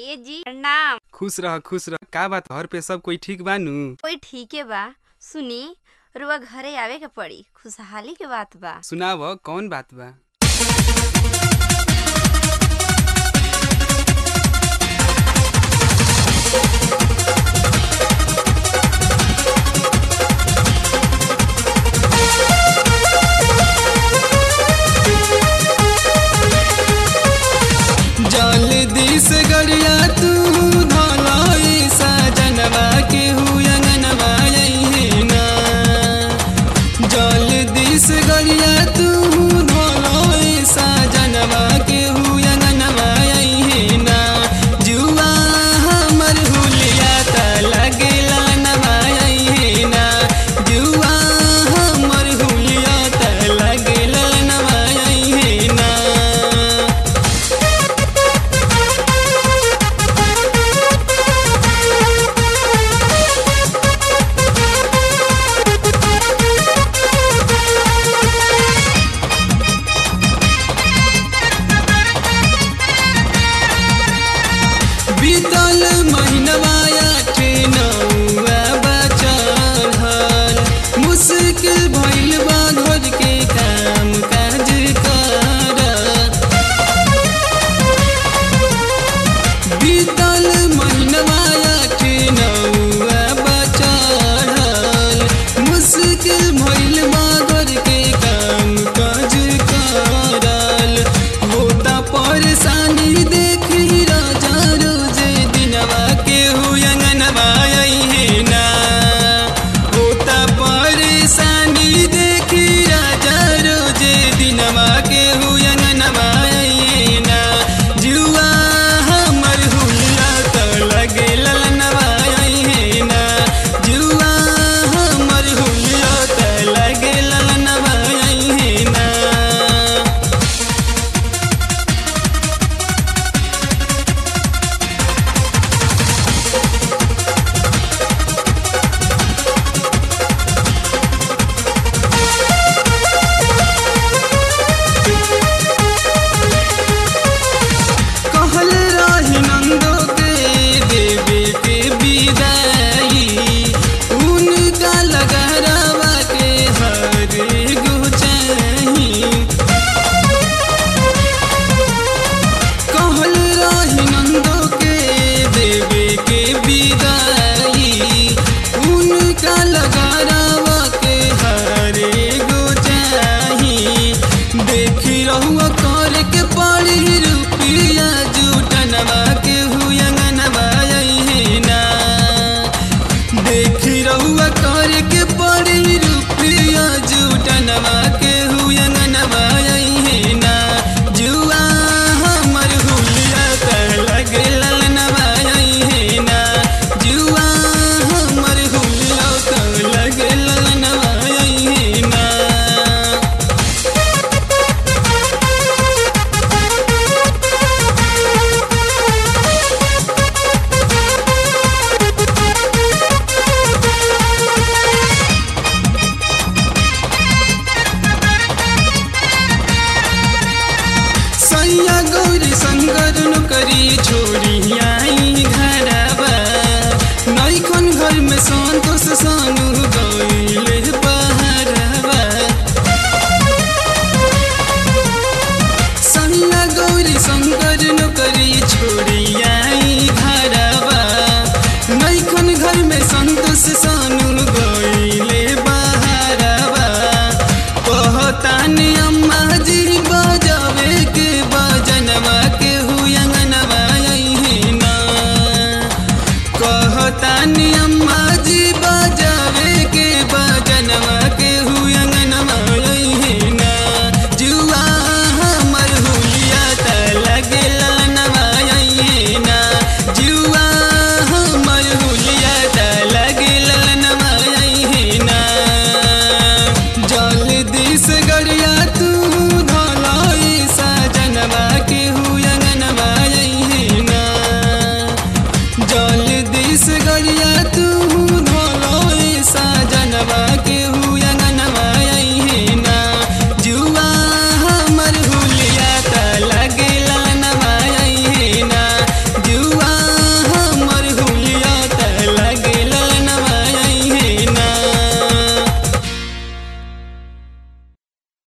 ए जी प्रणाम खुश रह खुश रह का बात घर पे सब कोई ठीक बानू कोई ठीके बा सुनी रुआ घरे आवे के पड़ी खुशहाली के बात बा सुनाव कौन बात बा जल्दी से गरिया तू धलाई सजनवा के हुयंगनवा ना जल्दी से गरिया तू धलाई सजनवा के हुयंगनवा ना जुआ हमर हुलिया त लगेला नवा ना जुआ हमर हुलिया त लगेला नवा ना बीतल महीनवा